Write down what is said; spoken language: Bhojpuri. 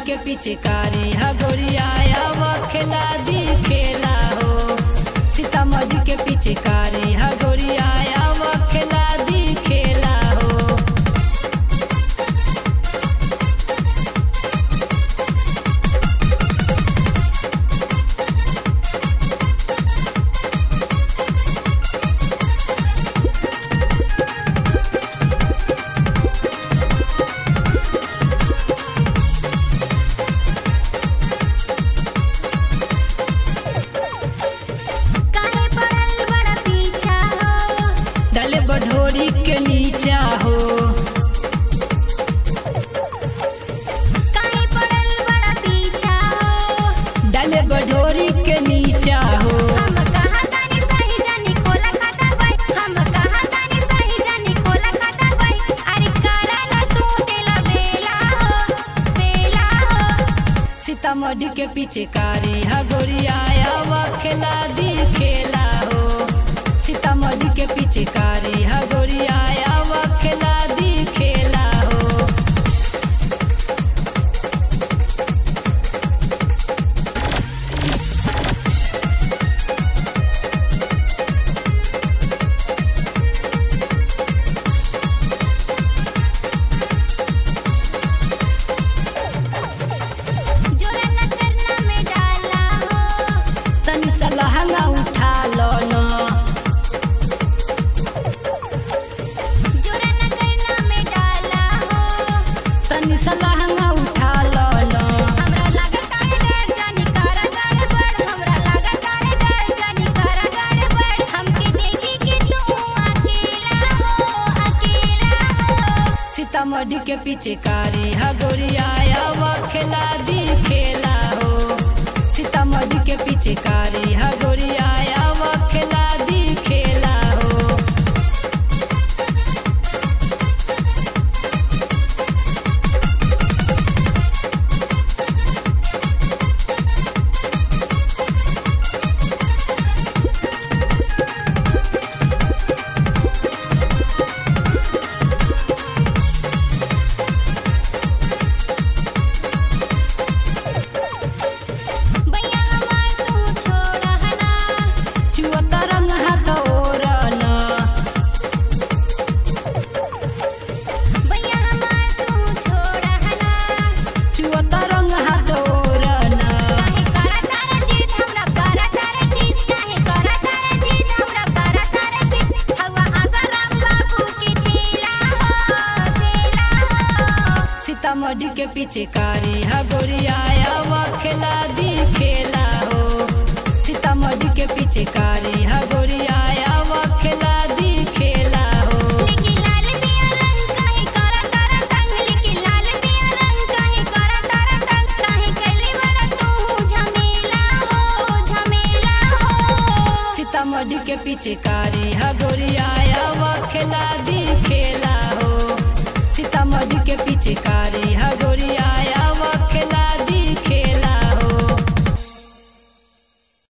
के पिचकारी हा गोरिया व खेला दी खेला हो सीतामढ़ी के पिचकारी हा गोरिया व खेला दी खेला हो काहे पड़ल बड़ा पीछा हो डले बढ़ोरी के नीचा हो काहे पड़ल बड़ा पीछा हो डले बढ़ोरी के नीचा हो हम कहा तानी सही जानी खोला खाता भाई हम कहा तानी सही जानी खोला खाता भाई अरे करा ना तू तेला बेला हो बेला हो सीतामढ़ी के पिचकारी हा गोरिया व खेला दी खेला हो सीतामढ़ी के पिचकारी हा गोरिया व खेला दी खेला हो जोरा न करना में डाला हो तनी सा लहंगा उठा लो न जोरा न करना में डाला हो तनी सा लहंगा उठा लो न हमरा लागत तारे डर जानी करा गड़बड़ हमरा लागत तारे डर जानी करा गड़बड़ हमके देखी कि तू अकेला हो अकेला हो सीतामढ़ी के पिचकारी हा गोरिया व खेला दी खेला हो सीतामढ़ी के पिचकारी हा गोरिया व खेला दी खेला हो भैया हमार तू छोड़ा हना चुअता रंग हाथ ओरन भैया हमार तू छोड़ा हना चुअता रंग हाथ ओरन काहे करा तारा जीत हमरा करा तारा जीत काहे करा तारा जीत हमरा करा तारा जीत हवा आशा राम बाबू के चेला हो चेला हो सीतामढ़ी के पिचकारी हा गोरिया व खेला दी खेला हो सीतामढ़ी के पिचकारी हा गोरिया व खेला दी खेला हो लेके लाल दिया रंग काहे करा तारा तंग लेके लाल दिया रंग काहे करा तारा तंग काहे कैले बड़ा तू झमेला हो झमेला हो सीतामढ़ी के पिचकारी हा गोरिया व खेला दी खेला